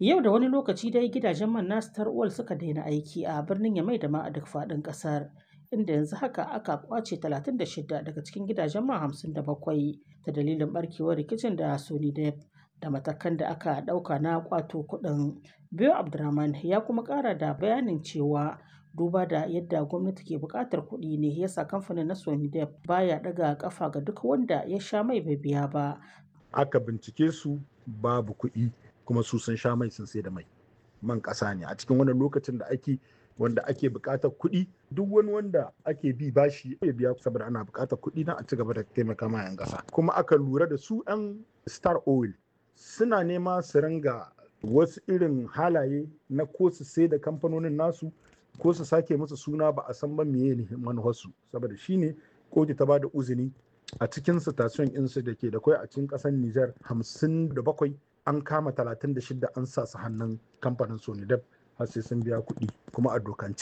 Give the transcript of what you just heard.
Yau da wani lokaci dai gidajen man na Star Oil suka daina aiki a birnin Yamai da ma a duk faɗin ƙasar. Inda yanzu haka aka kwace 36 daga cikin gidajen man 57 ta dalilin barkewar rikicin da Sonidep da matakan da aka ɗauka na kwato kuɗin. Biyo Abdurrahman ya kuma ƙara da bayanin cewa duba da yadda gwamnati ke buƙatar kuɗi ne yasa kamfanin na Sonidep baya ɗaga ƙafa ga duk wanda ya sha mai bai biya ba. Aka bincike su babu kuɗi kuma su sun sha mai sun sai da mai. Man ƙasa ne a cikin wannan lokacin da ake wanda ake buƙatar kuɗi duk wani wanda ake bi bashi ya biya saboda ana buƙatar kuɗi na a ci gaba da taimaka ma 'yan ƙasa. Kuma aka lura da su 'yan Star Oil suna nema su ringa wasu irin halaye na ko su sai da kamfanonin nasu ko su sake musu suna ba a san ba meye ne manufarsu saboda shine kotu ta bada uzini a cikin station insu da ke da kwai a cikin kasar Nijar 57 an kama 36 an sa su hannun kamfanin Sonidep har sai sun biya kuɗi kuma a dokance